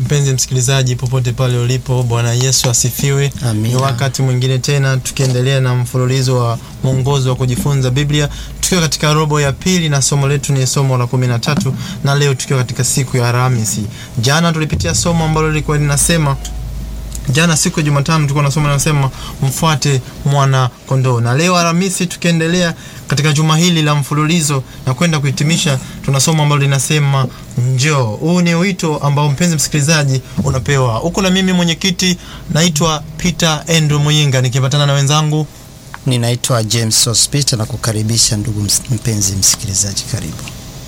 Mpenzi msikilizaji, popote pale ulipo, Bwana Yesu asifiwe. Amina. Ni wakati mwingine tena tukiendelea na mfululizo wa mwongozo wa kujifunza Biblia, tukiwa katika robo ya pili na somo letu ni somo la kumi na tatu na leo tukiwa katika siku ya Alhamisi. Jana tulipitia somo ambalo lilikuwa linasema jana siku ya Jumatano tulikuwa na somo linasema mfuate mwana kondoo, na leo Alhamisi tukiendelea katika juma hili la mfululizo na kwenda kuhitimisha, tuna somo ambalo linasema njoo. Huu ni wito ambao mpenzi msikilizaji unapewa huko, na mimi mwenyekiti naitwa Peter Andrew Muyinga nikipatana na wenzangu Ninaitwa James Hospita na kukaribisha ndugu ms- mpenzi msikilizaji, karibu.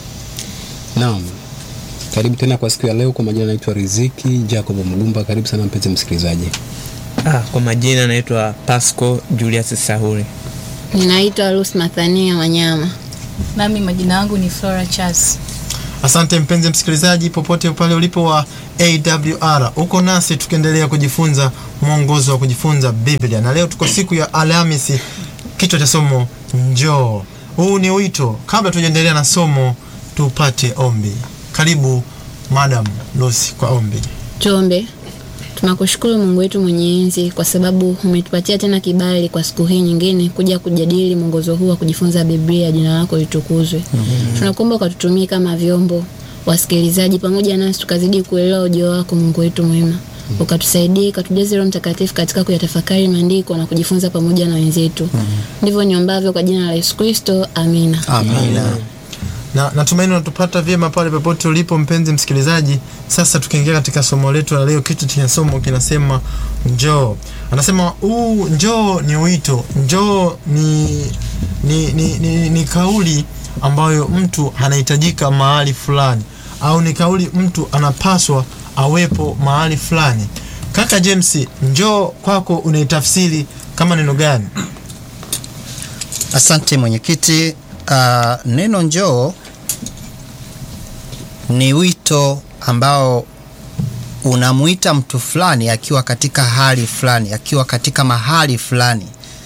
Naam, karibu tena kwa siku ya leo. Kwa majina naitwa Riziki Jacob Mgumba. Karibu sana mpenzi msikilizaji. Ah, kwa majina naitwa Pasco Julius Sahuri. Ninaitwa Ruth Mathania Wanyama. Nami majina yangu ni Flora Charles. Asante mpenzi msikilizaji, popote pale ulipo wa AWR, uko nasi tukiendelea kujifunza mwongozo wa kujifunza Biblia, na leo tuko siku ya Alhamisi, kichwa cha somo njoo. Huu ni wito. Kabla tujaendelea na somo, tupate ombi. Karibu Madam Lucy kwa ombi. Tuombe. Tunakushukuru Mungu wetu mwenye enzi kwa sababu umetupatia tena kibali kwa siku hii nyingine kuja kujadili mwongozo huu wa kujifunza Biblia. Jina lako litukuzwe. Tunakuomba ukatutumie kama vyombo wasikilizaji, pamoja nasi tukazidi kuelewa ujio wako Mungu wetu mwema, ukatusaidie ukatujaze Roho Mtakatifu katika kuyatafakari maandiko na kujifunza pamoja na wenzetu. Ndivyo niombavyo kwa jina la Yesu Kristo, amina. Amina. na natumaini unatupata vyema pale popote ulipo mpenzi msikilizaji. Sasa tukiingia katika somo letu la leo, kitu chenye somo kinasema njoo. Anasema huu njoo ni wito, njoo ni, ni, ni, ni, ni kauli ambayo mtu anahitajika mahali fulani, au ni kauli mtu anapaswa awepo mahali fulani. Kaka James, njoo kwako unaitafsiri kama neno gani? Asante mwenyekiti. Uh, neno njoo ni wito ambao unamwita mtu fulani akiwa katika hali fulani, akiwa katika mahali fulani.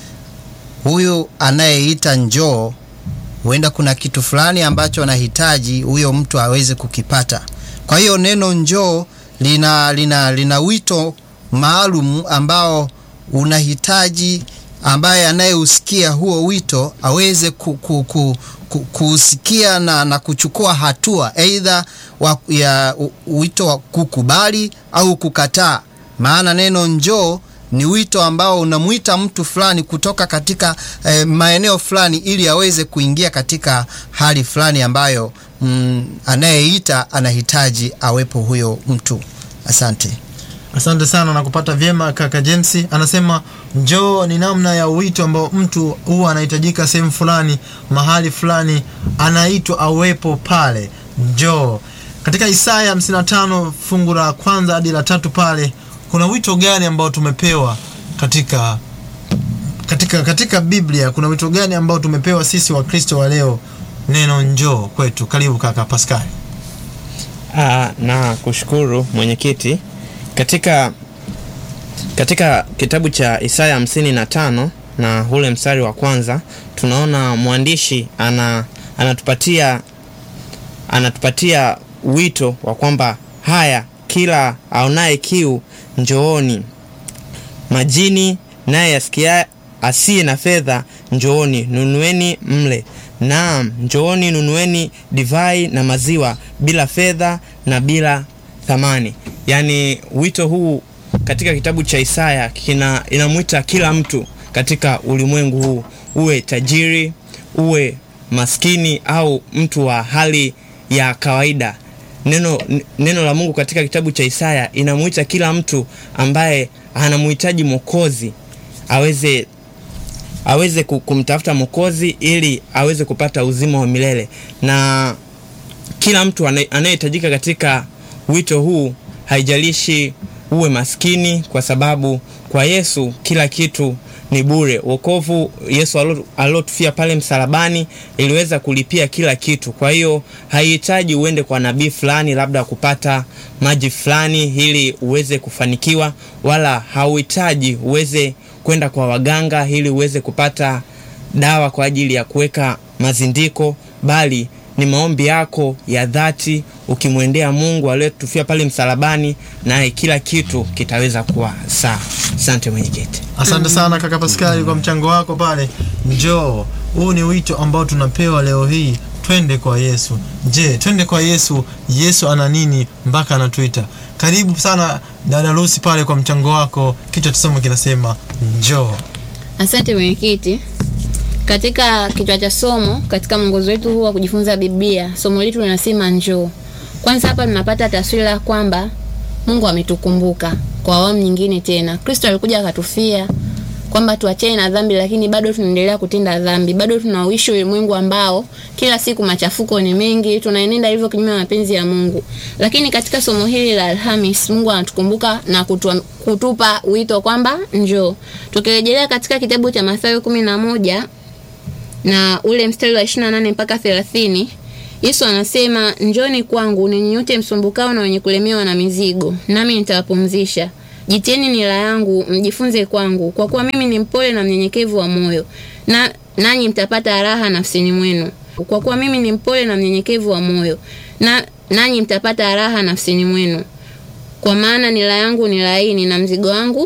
Huyu anayeita njoo, huenda kuna kitu fulani ambacho anahitaji huyo mtu aweze kukipata. Kwa hiyo neno njoo lina, lina, lina wito maalum ambao unahitaji ambaye anayeusikia huo wito aweze ku, ku, ku, ku, kuusikia na, na kuchukua hatua aidha wa- ya u- wito wa kukubali au kukataa. Maana neno njoo ni wito ambao unamwita mtu fulani kutoka katika eh, maeneo fulani ili aweze kuingia katika hali fulani ambayo mm, anayeita anahitaji awepo huyo mtu. Asante. Asante sana na kupata vyema kaka James. Anasema njoo ni namna ya wito ambao mtu huwa anahitajika sehemu fulani, mahali fulani, anaitwa awepo pale. Njoo. Katika Isaya 55 fungu la kwanza hadi la tatu pale kuna wito gani ambao tumepewa katika katika katika Biblia? Kuna wito gani ambao tumepewa sisi Wakristo wa leo? Neno njoo kwetu. Karibu kaka Pascal. Ah, na kushukuru mwenyekiti. Katika katika kitabu cha Isaya hamsini na tano na ule mstari wa kwanza tunaona mwandishi ana anatupatia anatupatia wito wa kwamba haya, kila aonaye kiu njooni, majini naye asikia asiye na fedha njooni, nunueni mle. Naam, njooni nunueni divai na maziwa bila fedha na bila thamani. Yaani wito huu katika kitabu cha Isaya kina inamwita kila mtu katika ulimwengu huu, uwe tajiri, uwe maskini au mtu wa hali ya kawaida. Neno, n- neno la Mungu katika kitabu cha Isaya inamwita kila mtu ambaye anamhitaji Mwokozi aweze aweze ku- kumtafuta Mwokozi ili aweze kupata uzima wa milele na kila mtu anaye- anayehitajika katika wito huu, haijalishi uwe maskini, kwa sababu kwa Yesu kila kitu ni bure. Wokovu Yesu alo- alotufia pale msalabani iliweza kulipia kila kitu. Kwa hiyo haihitaji uende kwa nabii fulani labda kupata maji fulani ili uweze kufanikiwa, wala hauhitaji uweze kwenda kwa waganga ili uweze kupata dawa kwa ajili ya kuweka mazindiko, bali ni maombi yako ya dhati ukimwendea mungu aliyetufia pale msalabani naye kila kitu kitaweza kuwa sawa asante mwenyekiti asante sana kaka paskali kwa mchango wako pale njoo huu ni wito ambao tunapewa leo hii twende kwa yesu je twende kwa yesu yesu ana nini mpaka anatuita karibu sana dada lusi pale kwa mchango wako kichwa cha somo kinasema njoo Asante mwenyekiti. Katika kichwa cha somo, katika mwongozo wetu huu wa kujifunza Biblia, somo letu linasema njoo. Kwanza hapa tunapata taswira kwamba Mungu ametukumbuka kwa awamu nyingine tena. Kristo alikuja akatufia kwamba tuachane na dhambi, lakini bado tunaendelea kutenda dhambi, bado tunauishi ulimwengu ambao kila siku machafuko ni mengi, tunaenenda hivyo kinyume na mapenzi ya Mungu. Lakini katika somo hili la Alhamis, Mungu anatukumbuka na kutu, kutupa wito kwamba njoo. Tukirejelea katika kitabu cha Mathayo kumi na moja na ule mstari wa 28 mpaka 30 Yesu anasema njoni kwangu ninyi nyote msumbukao na wenye kulemewa na mizigo nami nitawapumzisha jitieni nila yangu mjifunze kwangu kwa kuwa mimi ni mpole na mnyenyekevu wa moyo na nanyi mtapata raha nafsini mwenu kwa kuwa mimi ni mpole na mnyenyekevu wa moyo na nanyi mtapata raha nafsini mwenu kwa maana nila yangu ni laini na mzigo wangu